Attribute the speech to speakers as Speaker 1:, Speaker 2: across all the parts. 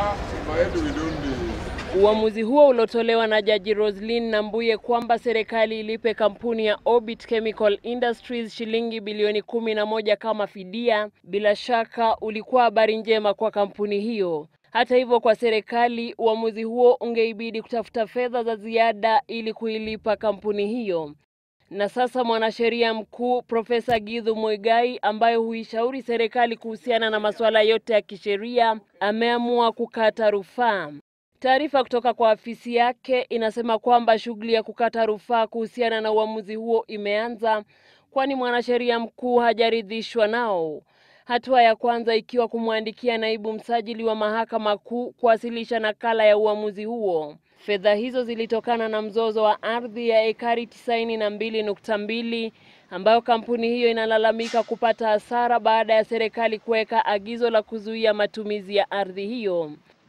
Speaker 1: Uamuzi huo uliotolewa na Jaji Roslyn Nambuye kwamba serikali ilipe kampuni ya Orbit Chemical Industries shilingi bilioni kumi na moja kama fidia, bila shaka ulikuwa habari njema kwa kampuni hiyo. Hata hivyo, kwa serikali uamuzi huo ungeibidi kutafuta fedha za ziada ili kuilipa kampuni hiyo. Na sasa mwanasheria mkuu Profesa Githu Muigai ambaye huishauri serikali kuhusiana na masuala yote ya kisheria ameamua kukata rufaa. Taarifa kutoka kwa afisi yake inasema kwamba shughuli ya kukata rufaa kuhusiana na uamuzi huo imeanza, kwani mwanasheria mkuu hajaridhishwa nao. Hatua ya kwanza ikiwa kumwandikia naibu msajili wa mahakama kuu kuwasilisha nakala ya uamuzi huo. Fedha hizo zilitokana na mzozo wa ardhi ya ekari tisaini na mbili nukta mbili ambayo kampuni hiyo inalalamika kupata hasara baada ya serikali kuweka agizo la kuzuia matumizi ya ardhi hiyo.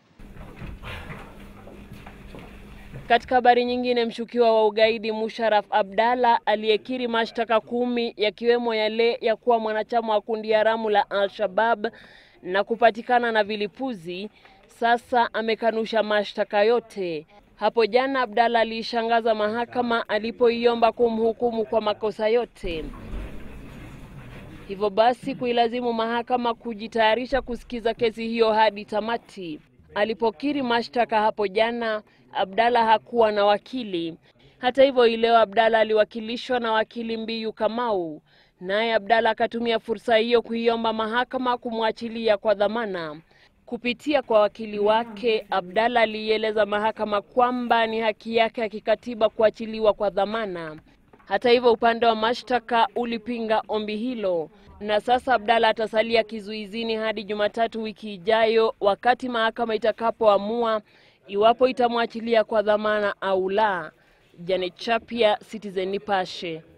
Speaker 1: Katika habari nyingine, mshukiwa wa ugaidi Musharraf Abdalla aliyekiri mashtaka kumi yakiwemo yale ya kuwa mwanachama wa kundi haramu la Al-Shabab na kupatikana na vilipuzi, sasa amekanusha mashtaka yote. Hapo jana Abdalla aliishangaza mahakama alipoiomba kumhukumu kwa makosa yote, hivyo basi kuilazimu mahakama kujitayarisha kusikiza kesi hiyo hadi tamati. Alipokiri mashtaka hapo jana, Abdalla hakuwa na wakili. Hata hivyo, ileo Abdalla aliwakilishwa na wakili Mbiyu Kamau, naye Abdalla akatumia fursa hiyo kuiomba mahakama kumwachilia kwa dhamana. Kupitia kwa wakili wake, Abdalla aliieleza mahakama kwamba ni haki yake ya kikatiba kuachiliwa kwa dhamana. Hata hivyo, upande wa mashtaka ulipinga ombi hilo, na sasa Abdalla atasalia kizuizini hadi Jumatatu wiki ijayo, wakati mahakama itakapoamua iwapo itamwachilia kwa dhamana au la. Janet Chapia, Citizen Nipashe.